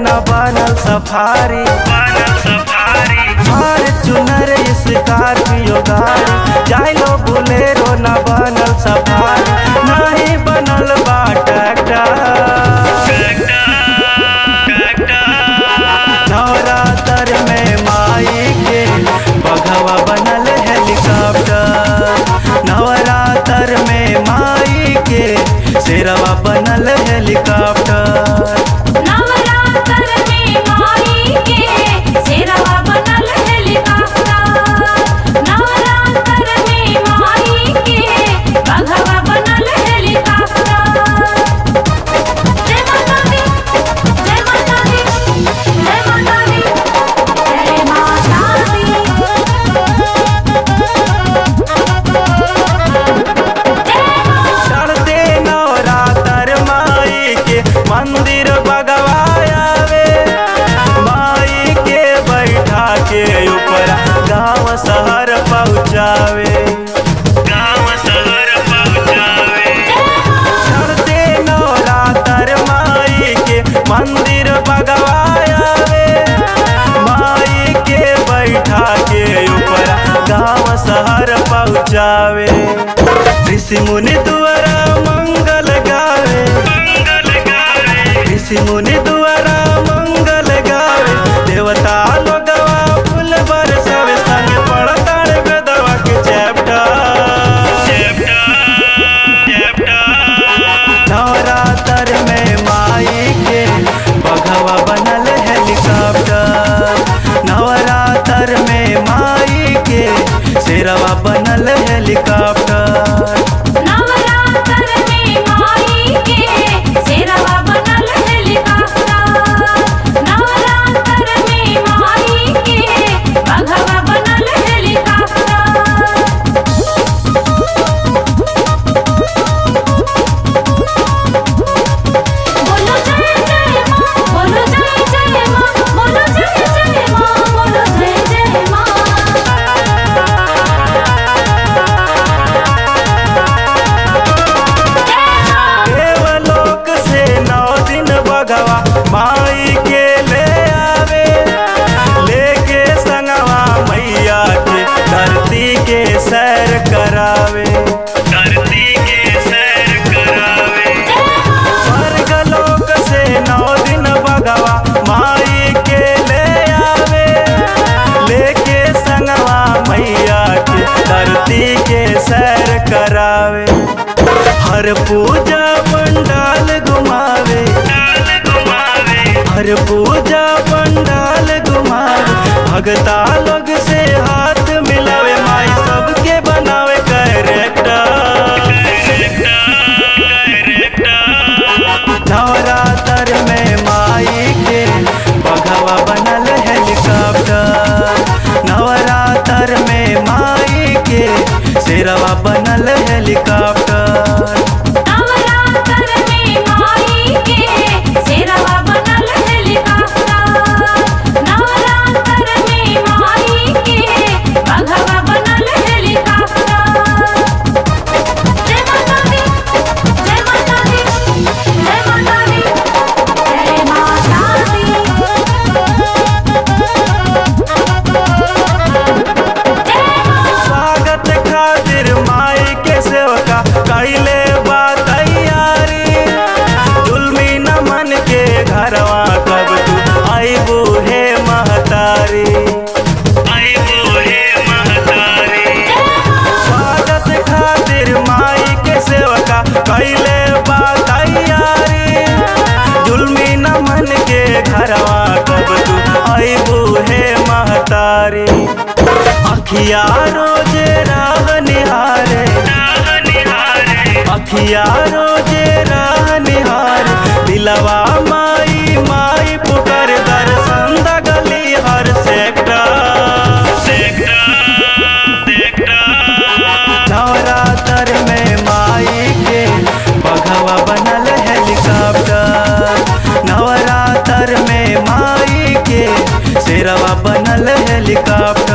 न बनल सफारी बनल सफारी हर चुनर स्कॉर्पियो गाड़ी जाइलो बुलेरो न बनल सफारी नहीं बनल बा ट्रैक्टर नवरात्र में माई के बघवा बनल हेलीकॉप्टर नवरात्र में माई के शेरवा बनल हेलीकॉप्टर नवरात्र में माई के शेरवा बनल हेलीकॉप्टर नवरात्र में माई के बघवा बनल हेलीकॉप्टर जय माता दी जय माता दी जय माता दी जय माता दी चढ़ते नवरात्र माई के मंदिर बगवायावे माई के बैठा के ऊपर गांव शहर पहुँचावे गाँव शहर पहुँचावे चढ़ते नवरात्र माई के मंदिर बगवायावे माई के बैठा के ऊपर गांव शहर पहुँचावे ऋषि मुनि द्वारा मंगल गावे मंगल गावे ऋषि मुनि द्वारा मंगल गावे देवता लोगवा फूल बरसावे संग पढ़ताड़ वेदवा के चैप्टर नवरात्र में माई के बघवा बनल हेलीकॉप्टर नवरात्र में माई के शेरवा बनल हेलीकॉप्टर नवरात्र में माई के शेरवा बनल हेलीकॉप्टर नवरात्र में माई के बघवा बनल हेलीकॉप्टर बोलो जय जय माँ बोलो जय जय माँ बोलो जय जय माँ बोलो जय जय माँ देवलोक से नौ दिन बगवा माई के ले आवे लेके संगवा मैया के धरती के सैर करावे धरती के सैर करावे स्वर्गलोक से नौ दिन बगवा माई के ले आवे लेके संगवा मैया के धरती के सैर करावे हर पूजा पंडाल घुमावे डाल घुमावे हर पूजा पंडाल घुमावे भगता लोग से हाथ मिलावे माई सबके बनावे कैरेक्टर नवरात्र में माई के बघवा बनल हेलीकॉप्टर नवरात्र में माई के शेरवा बनल हेलीकॉप्टर नवरात्र में माई के शेरवा बनल हेलीकॉप्टर नवरात्र में माई के बघवा बनल हेलीकॉप्टर जय माता दी जय माता दी जय माता दी जय माता दी स्वागत खातिर माई के सेवका कैले बा तैयारी जुल्मी नमन के घरवा कब तू आईबू हे महतारी आई बूढ़े महतारी स्वागत खातिर माई के सेवका कैले बा तैयारी जुल्मी नमन के घरवा कब तू आईबू हे महतारी अखिया रोजे राह निहारे राह निहारे अखिया रोजे राह निहार दिलवा माई माई पुकार दर्शन दगली हर सेक्टर नवरात्र में माई के बघवा बनल हेलीकॉप्टर नवरात्र में माई के शेरवा बनल हेलीकॉप्टर